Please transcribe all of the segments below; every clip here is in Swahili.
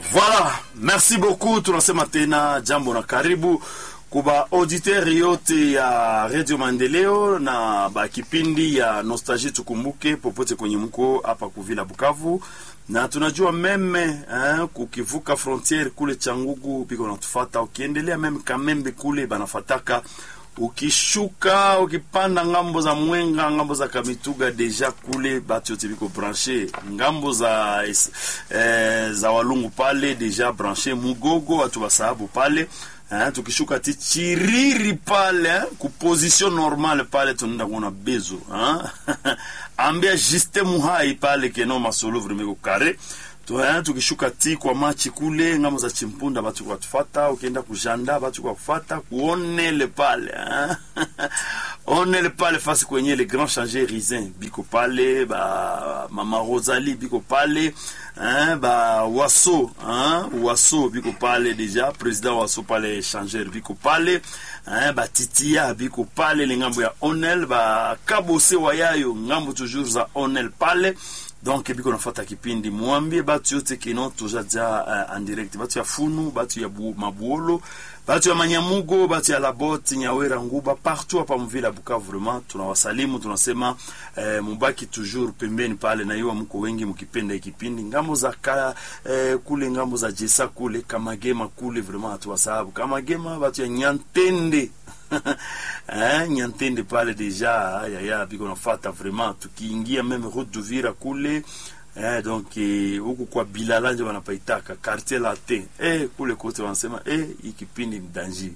Voilà, merci beaucoup. Tunasema tena jambo na karibu kuba auditeur yote ya Radio Maendeleo na ba kipindi ya Nostalgie tukumbuke popote kwenye mko hapa kuvila Bukavu, na tunajua meme eh, kukivuka frontiere kule Changugu biko natufata, ukiendelea meme Kamembe kule banafataka ukishuka ukipanda ngambo za Mwenga, ngambo za Kamituga, deja kule batu yote biko branche ngambo za eh, za Walungu pale deja branche Mugogo, watu wasahabu pale eh, tukishuka ti Chiriri pale eh, ku position normale pale tunaenda kuona bezo eh? ambia Juste Muhai pale keno masolo vraiment ko kare Tuha, tukishuka ti kwa machi kule ngambo za Chimpunda batu kwa tufata, ukienda kujanda batu kwa kufata kuonele pale hein? onele pale fasi kwenye le grand changer Rizin biko pale ba mama Rosalie biko pale hein? ba waso hein? waso biko pale deja president waso pale changer biko pale hein? ba titia biko pale le ngambo ya onel ba kabose wayayo ngambo toujours za onel pale donc biko nafata kipindi mwambie batu yote kino tujaja uh, en direct batu ya funu batu ya bu, mabuolo batu ya manyamugo batu ya laboti nyawera nguba partout hapa mvila Bukavu vraiment tunawasalimu tunasema eh, mubaki toujours pembeni pale na iwa mko wengi mkipenda ikipindi ngambo za ka, eh, kule ngambo za jesa kule kamagema kule vraiment hatuwasahabu kamagema batu ya nyantende eh, nyantende pale deja yaya biko nafata vraiment tukiingia meme route d'Uvira kule eh, donc huku eh, kwa Bilala nje wanapaitaka quartier latin eh, kule kote wanasema eh, hii kipindi ni danger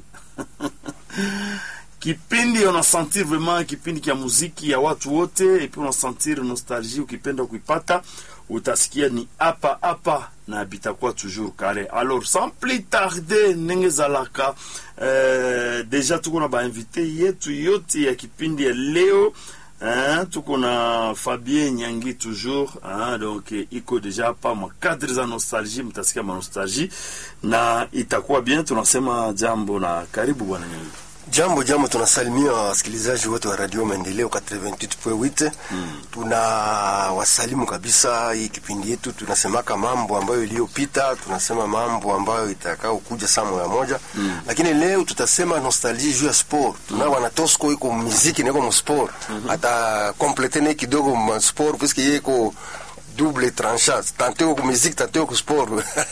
kipindi unasentir vraiment kipindi kia muziki ya watu wote epi unasentir nostalgie ukipenda kuipata utasikia ni hapa hapa na bitakuwa toujours kare alors sans plus tarder ndenge ezalaka euh, deja tuko na bainvité yetu yote ya kipindi ya leo Hein, tuko na Fabien Nyangi toujours hein, donc iko deja hapa makadri za nostalgie, mtasikia manostalgie na itakuwa bien. Tunasema jambo na karibu bwana Nyangi. Jambo jambo, tunasalimia wasikilizaji wote wa Radio Maendeleo 88.8. Mm. Tuna wasalimu kabisa. Hii kipindi yetu tunasemaka mambo ambayo iliyopita, tunasema mambo ambayo itakao kuja saa moja moja. Mm. Lakini leo tutasema nostalgie juu ya sport. Tuna mm. wana Tosco iko muziki na iko mu sport. Mm -hmm. Ata complete na kidogo mu sport puisque yeye iko double tranchant. Tantôt ku musique, tantôt ku sport.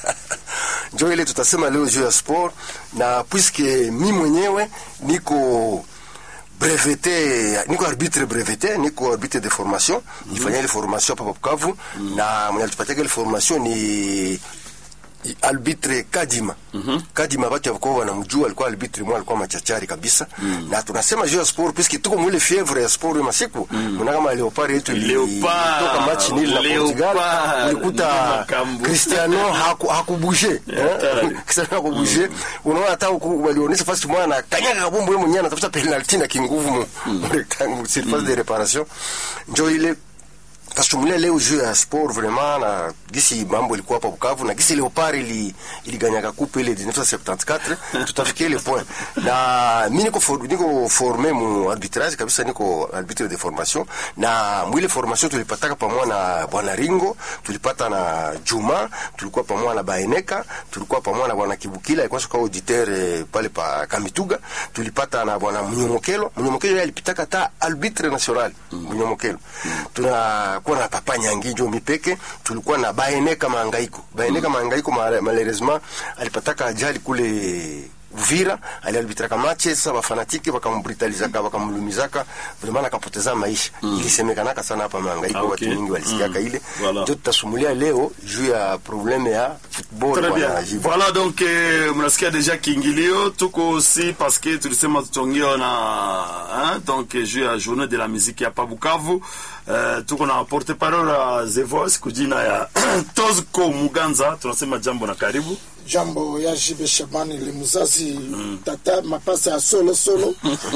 njo ile tutasema leo juu ya sport, na puisque mi mwenyewe niko brevete, niko arbitre brevete, niko arbitre de formation mm -hmm. nifanya ile formation hapa Bukavu mm -hmm. na mwenye alitupatia ile formation ni albitre Kadima. Mm -hmm. Kadima watu ya Bukavu wanamjua, alikuwa albitre mwa, alikuwa machachari kabisa. Mm -hmm. Na tunasema juu ya sport puisque tuko mwile fievre ya sport ya masiku. Mm -hmm. kama Leopard yetu ilitoka match nil na Portugal, ulikuta Cristiano haku hakubuje. Cristiano hakubuje. Unaona hata walionyesha fast mwana na kanyaga kabumbu yeye mwenyewe anatafuta penalty na kinguvu mu rectangle surface de réparation. Njo ile kasumulia leo juu ya sport vraiment na gisi mambo ilikuwa hapa Bukavu na gisi Leopard ili iliganyaka coupe ile 1974 tutafikia ile point na mimi niko for, niko formé mu arbitrage kabisa, niko arbitre de formation na mwile formation tulipataka pamoja na bwana Ringo, tulipata na Juma, tulikuwa pamoja na Baeneka, tulikuwa pamoja na bwana Kibukila alikuwa soka auditeur eh, pale pa Kamituga, tulipata na bwana Mnyomokelo. Mnyomokelo yeye alipitaka ta arbitre national Mnyomokelo tuna kuwa na papa Nyangijo mipeke, tulikuwa na Baeneka Maangaiko. Baeneka mm. Maangaiko malheureusement alipataka ajali kule Uvira, aliarbitraka mache sasa, wafanatiki wakambrutalizaka wakamlumizaka, vraiment akapoteza maisha mm. Ilisemekanaka sana hapa Maangaiko ah, okay. Watu wengi walisikiaka mm. ile voilà. Ndio tutasumulia leo juu ya probleme ya football Très bien. Voilà donc eh, mnasikia deja kiingilio tuko aussi parce que tulisema tutongea na hein, donc juu ya journée de la musique hapa Bukavu Uh, tuko na porte parole ya The Voice kujina ya Tozko Muganza, tunasema jambo na karibu. Jambo ya Jibe Shabani le muzazi mm. tata mapasa ya solo solo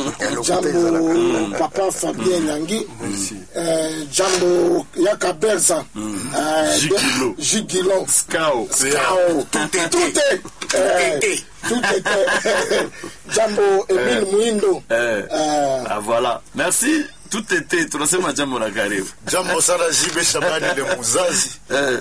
jambo papa Fabien Nyangi mm. uh, jambo ya Kaberza mm. uh, Jigilo Jigilo Skao Skao tute tute tute jambo Emile Muindo eh. uh, ah, voilà merci tout était tunasema jambo na karibu jambo sana Jibe Shabani le muzazi eh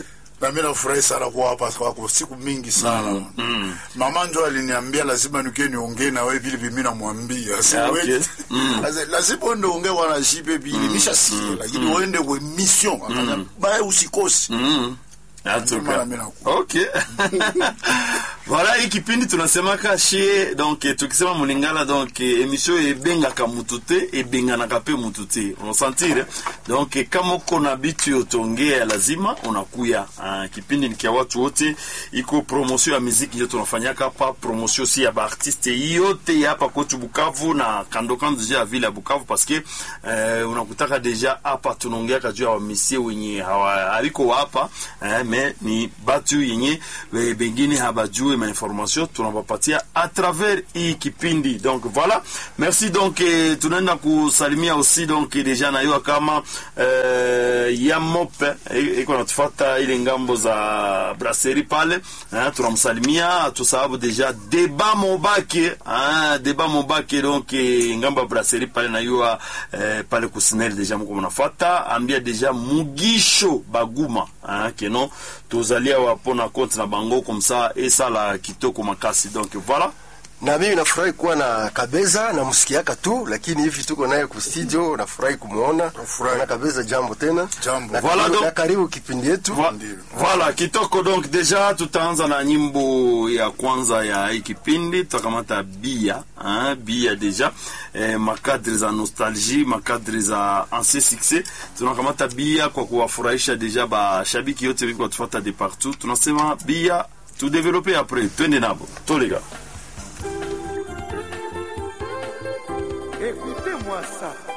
na mimi nafurahi sana kuwa hapa kwako siku mingi sana mama njo aliniambia lazima nikie niongee na wewe vile mimi namwambia Ah, Siwezi- okay. Mm. Lazi- lazima uende ongee wana shipe vile nishasikia lakini uende kwa mission Akasema, bae usikosi Mm. Atuka. Mara mimi nakuwa. Okay. voilà hii kipindi tunasemaka shie donc eh, tukisema mulingala donc eh, emission ebengaka mutu te ebenganaka pe mutu te unasantire donc eh, kama uko na bitu yotongea lazima unakuya ah, kipindi ni kia watu wote iko promotion ya muziki ndio tunafanyaka hapa promotion si ya baartiste yote ya hapa kwetu Bukavu na kando kando deja ya vile ya Bukavu parce que eh, unakutaka deja hapa tunaongeaka juu ya wamisie wenye hawa- haliko hapa eh, me ni batu yenye eh, bengine habajue mainformation tunawapatia à travers hii kipindi donc voilà merci donc eh, tunaenda kusalimia aussi donc eh, deja nayua kama eh, ya mope eh, iko natufata ile ngambo za brasserie pale eh, tunamsalimia tusababu deja deba mobake ah, deba mobake donc eh, ngambo ya brasserie pale nayua eh, pale kusinel deja mko mnafata ambia deja mugisho baguma ah, keno tozalia wapona compte na bango comme ça esala kitoko makasi donc voilà na mimi nafurahi kuwa na Kabeza na msikiaka tu, lakini hivi tuko naye ku studio, nafurahi kumwona Nafurahi. na Kabeza. Jambo tena, Jambo. na Voilà karibu, donc. na karibu kipindi yetu. Vo- Ndiyo. Voilà, kitoko donc deja tutaanza na nyimbo ya kwanza ya hii kipindi tutakamata bia hein, bia deja eh, makadri za nostalgie makadri za ancien succès tunakamata bia kwa kuwafurahisha deja bashabiki yote biko tufuata de partout tunasema bia tudevelope après twende nabo tolega Écoutez-moi ça.